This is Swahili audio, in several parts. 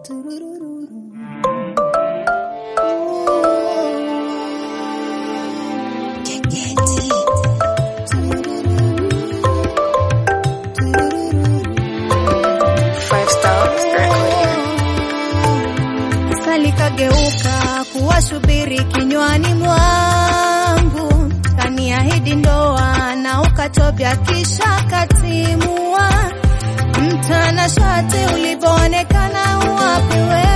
Five Star Recording. Sasa likageuka kuwa shubiri kinywani mwangu, kaniahidi ndoa na ukatobya kisha katimua. Mtanashati ulivyoonekana uwapi we?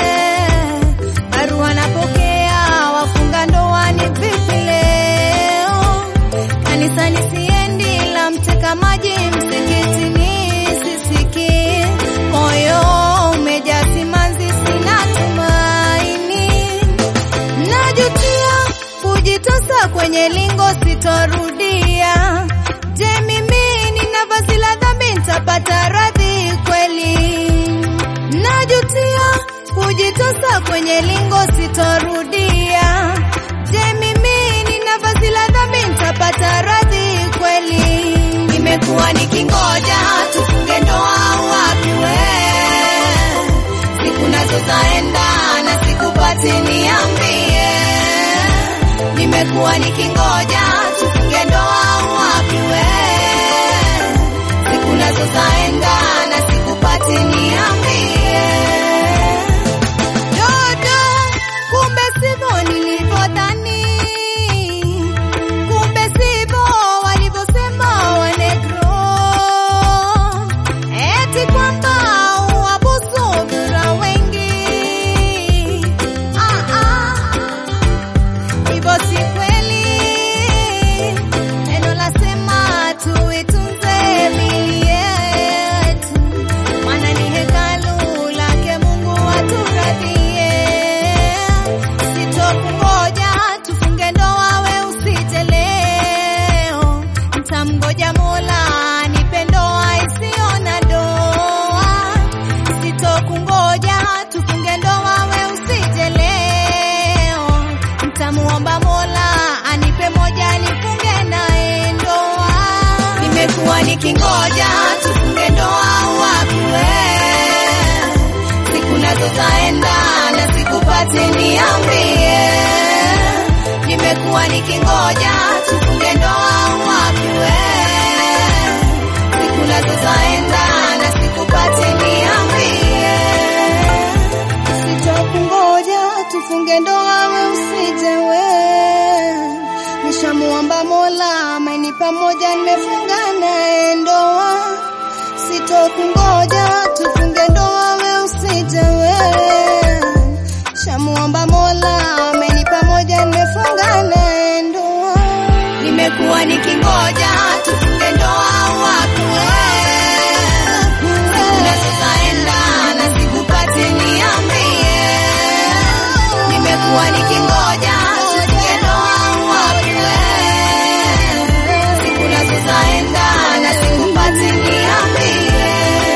Barua napokea, wafunga ndoa ni vipi leo? Kanisani siendi, la mteka maji msikitini sisiki, moyo umejaa simanzi, sina tumaini, najutia kujitosa kwenye lingo, sitorudia. Je, mimi nina vazi la dhambi, nitapata radhi kweli? Najutia kujitosa kwenye lingo, sitorudia. Je, mimi nina vazi la dhambi, nitapata radhi kweli? Nimekuwa nikingoja tufunge ndoa, wapi we? Siku nazo zaenda na sikupati, niambie. Nimekuwa nikingoja tufunge ndoa, wapi we? Siku nazo zaenda na sikupati, niambie. Dodo, kumbe sivyo nilivyodhani, kumbe sivyo walivyosema wanegro, eti kwamba uwabusu vyura wengi. Ah, ah, hivyo si kweli. Neno lasema tuitunze mili yetu, maana ni hekalu lake Mungu aturadhie. Sitokungoja tufunge ndoa, we usije leo, ntamngoja Mola anipe ndoa isiyo na doa. Sitokungoja tufunge ndoa, we usije leo, ntamuomba Mola anipe moja nifunge naye ndoa. Nimekuwa nikingoja tufunge ndoa, wapi we? Siku nazo zaenda na sikupati, niambie. Nimekuwa nikingoja tufunge ndoa, wapi we? Siku nazo zaenda na sikupati, niambie. Sitokungoja tufunge ndoa, we usije we. Nishamuomba Mola amenipa moja, nimefunga naye ndoa. Sitokungoja tufunge ndoa, we usije we. Shamuomba Mola amenipa moja, nimefunga naye ndoa. Nimekuwa nikingoja tufunge ndoa, wapi we? Siku nazo zaenda na sikupati, niambie. Nimekuwa nikingoja tufunge ndoa, wapi we? Siku nazo zaenda na sikupati, niambie.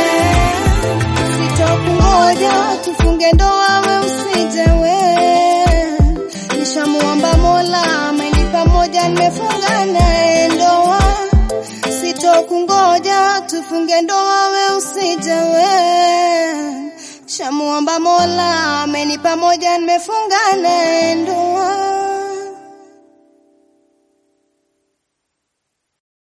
Sitokungoja tufunge ndoa, we usije we. Nishamuomba Mola amenipa moja, nimefunga naye ndoa. Sitokungoja tufunge ndoa, we usije we. Shamuomba Mola amenipa moja, nimefunga naye ndoa.